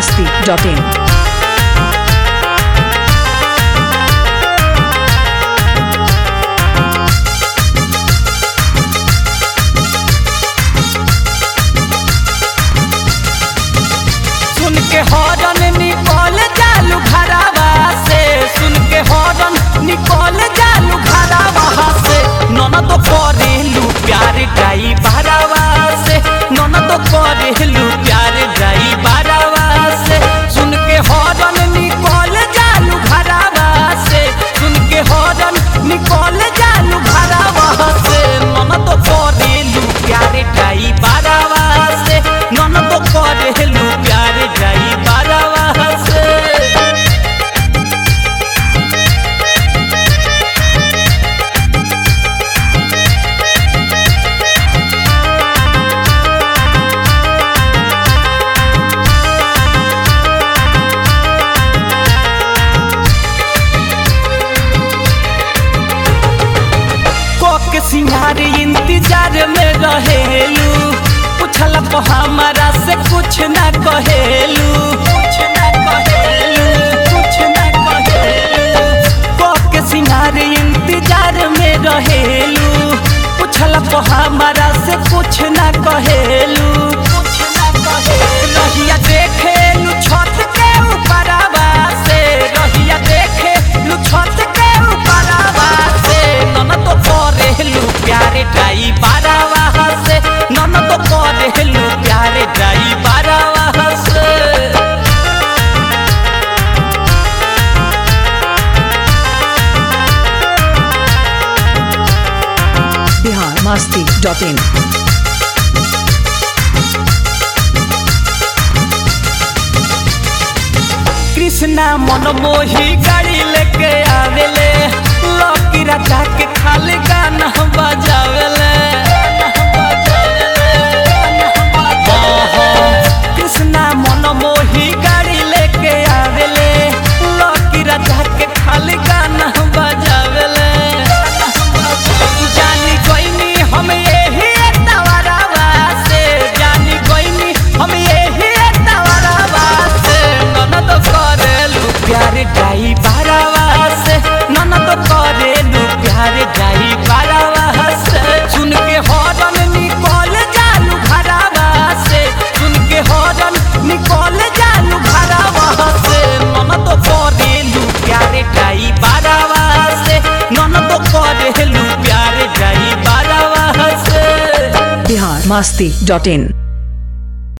masti.in. सुन के horn निकल जालू घरावा से सुन के हॉर्न निकल जालू घरावा से ननद करेलू प्यार गाई बारावा से ननद करेलू प्यार गाई बारावा से सुन के हॉर्न निकल जालू घरावा से सुन के हॉर्न निकल जालू घरावा से ननद करेलू प्यार गाई बारावा से ननद करेलू प्यार गाई बारावा से कोक सिंगार इंतजार में रहेलू पूछल को हमारा से कुछ ना कहेलू कुछ ना कहेलू कुछ ना कहेलू कोक सिंगार इंतजार में रहेलू पूछल को हमारा से कुछ ना कहेलू कुछ ना कहेलू रहिया देखेलू छत के ऊपरवा से रहिया देखेलू छत के ऊपरवा से ननद करेलू प्यारे डाई बारावा से ननद करेलू प्यारे डाई बारावा से Bihar masti.in. कृष्णा मन मोही गाड़ी लेके आवेले लकी राजा के खाली गाना बजावेले कृष्णा मन मोही गाड़ी लेके आवेले लकी राजा के खाली गाना बजावेले जानी कोइनी हम यही तवरवा से जानी कोइनी हम यही तवरवा से ननद करेलू प्यार गाई बारवा से ननद करेलू प्यार गाई बारवा से सुन के हॉर्न निकल जालू घरवा से सुन के हॉर्न निकल जालू घरवा से ननद करेलू प्यार गाई बारवा से ननद करेलू प्यार गाई बारवा से Bihar masti.in.